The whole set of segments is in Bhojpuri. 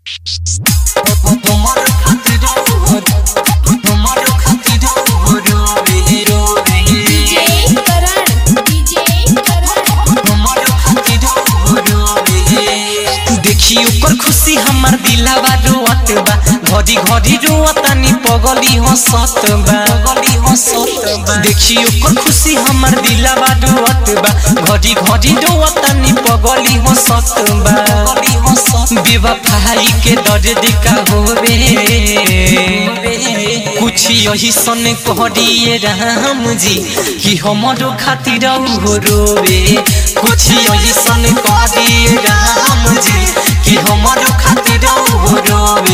তোমার খাতির তোমার খাতির রোবে রোবে DJ Karan, DJ Karan. তোমার খাতির রোবে देखी ऊपर खुशी हमार दिलावा रोवत बा घड़ी घड़ी रोवतानी पगली हंसत बा पगली हंसत बा देखी ऊपर खुशी हमार दिलावा रोवत बा घड़ी घड़ी रोवतानी पगली हंसत बा पगली हंसत बेवफाई के दर्द का होवे कुछ यही सन कहरिए राम जी कि हमारो खातिर हो रोवे कुछ यही सन कहरिए राम जी कि हमारो खातिर हो रोवे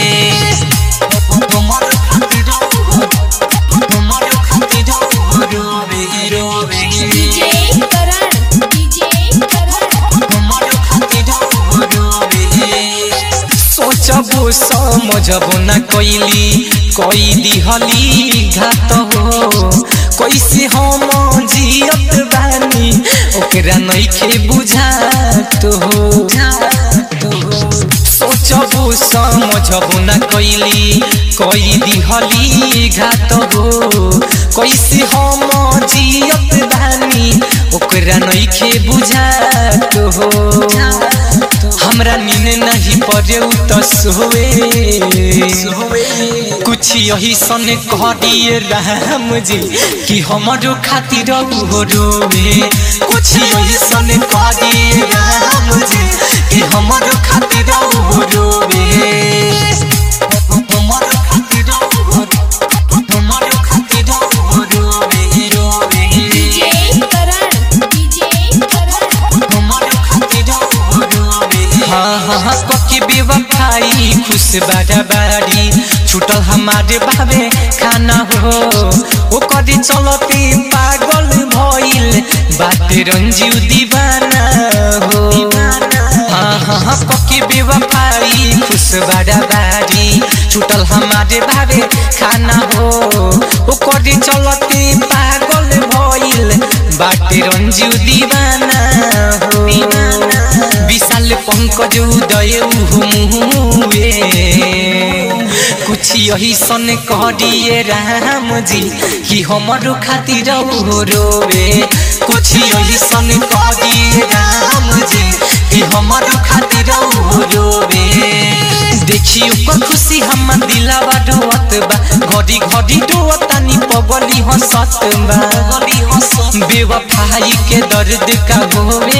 हमारो खातिर हमारो खातिर हो रोवे रोवे DJ Karan, DJ Karan. हमारो खातिर हो रोवे सोचबो समझबो न कैली कई दिहली घात हो कैसे हम जियत बानी ओकरा नइखे बुझात हो सोचबो समझबो न कैली कई दिहली घात हो कैसे हम जियत बानी ओकरा नइखे बुझात हो हमरा नींद नहीं पड़े त सोवे कुछ यही सन कह दिए राम जी कि हमारो खातिर हो रोवे कुछ यही सन कह दिए राम जी कि हमारो खातिर हो रोवे हमारो खातिर हमारो खातिर हो रोवे रोवे DJ Karan, DJ Karan. हमारो खातिर हो रोवे हाँ हाँ हाँ पक्की बेवफाई खुश बाड़ा बाड़ी छूटल हमारे भावे खाना हो ओकर चलते पागल भइल बाटे रंजीव दीवाना हो हाँ हाँ हाँ पक्की बेवफाई खुश बाड़ा बाड़ी छूटल हमारे भावे खाना हो ओकर चलते पागल भइल बाटे रंजीव दीवाना हो विशाल पंकज उदय मुहुए कुछ यही सन कहरिए राम जी कि हमारो खातिर हो रोवे कुछ यही सन कहरिए राम जी कि हमारो खातिर हो रोवे देखी ऊपर खुशी हमार दिलावा रोवत बा घड़ी घड़ी रोवतानी पगली हंसत बा पगली हंसत बेवफाई के दर्द का होवे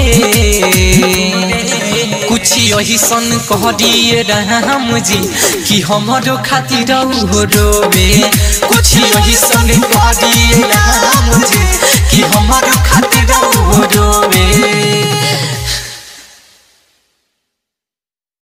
कुछ यही सन कह दिए राम जी कि हमारो खातिर हो रोवे कुछ यही सन कह दिए राम जी कि हमारो